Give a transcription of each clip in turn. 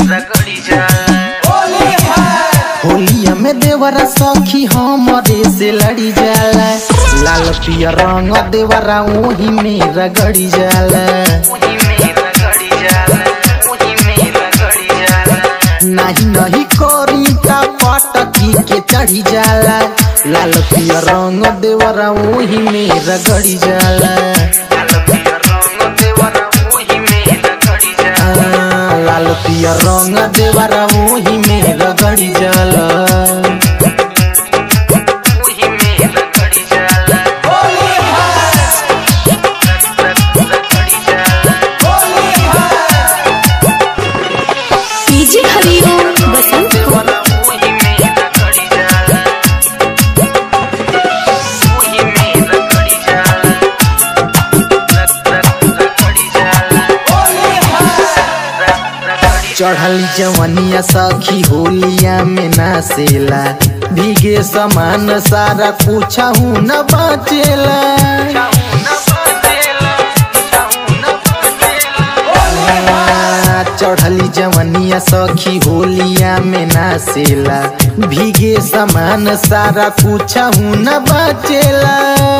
रगड़ी जाला होलिया में देवरा सखी हमरे से लड़ी जाला लाल पिया रंग देवरा ओही में रगड़ी जाला वही में रगड़ी जाला वही में रगड़ी जाला नहीं नहीं करी ता पटकी के चढ़ी जाला लाल पिया रंग देवरा ओही में रगड़ी जाला लाल पिया रंग देवरा वही में रगड़ी जाला आ, लाल पिया रंग देवरा ओही में रगड़ी जाला वही में रगड़ी जाला रगड़ी जाला डीजे हरिओम बसंत वही में रगड़ी जाला वही में रगड़ी जाला रगड़ी जाला रगड़ी चढ़ल जवनिया सखी होलिया में नासेला भीगे समान सारा कुछ न बचेला आ, चढ़ली जवनिया सखी होलिया में नासेला भीगे समान सारा कुछ न बचेला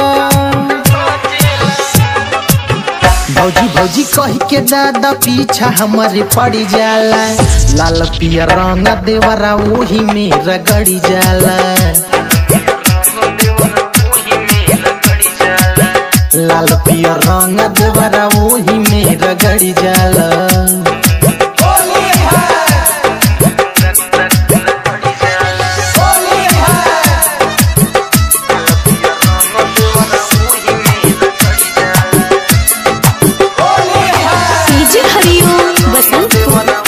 भौजी भौजी कही के दादा पीछा हमारे पड़ी जाला लाल पिया रंग देवरा ओही में रगड़ी जाला लाल पिया रंग देवरा ओही में रगड़ी जाला डीजे हरिओम बसंत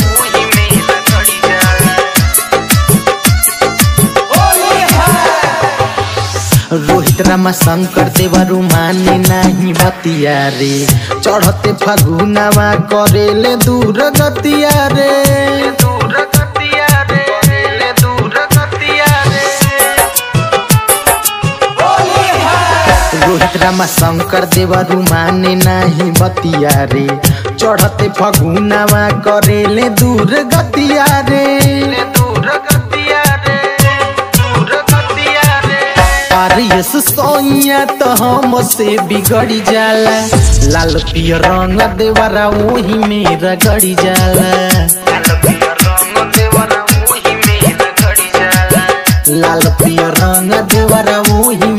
रोहित रामा शंकर देवरु माने नाही बतिया रे चढ़ते फगुनावा करेले दूर गतिया रे रोहित रामा शंकर देवरु माने नाही बतिया रे चढ़ते फगुनावा करेले दूर गतिया रे पारियस सोइया तो हमसे बिगड़ी जाला लाल पिया रंग देवरा ओही में रगड़ी जाला लाल पिया रंग देवरा ओही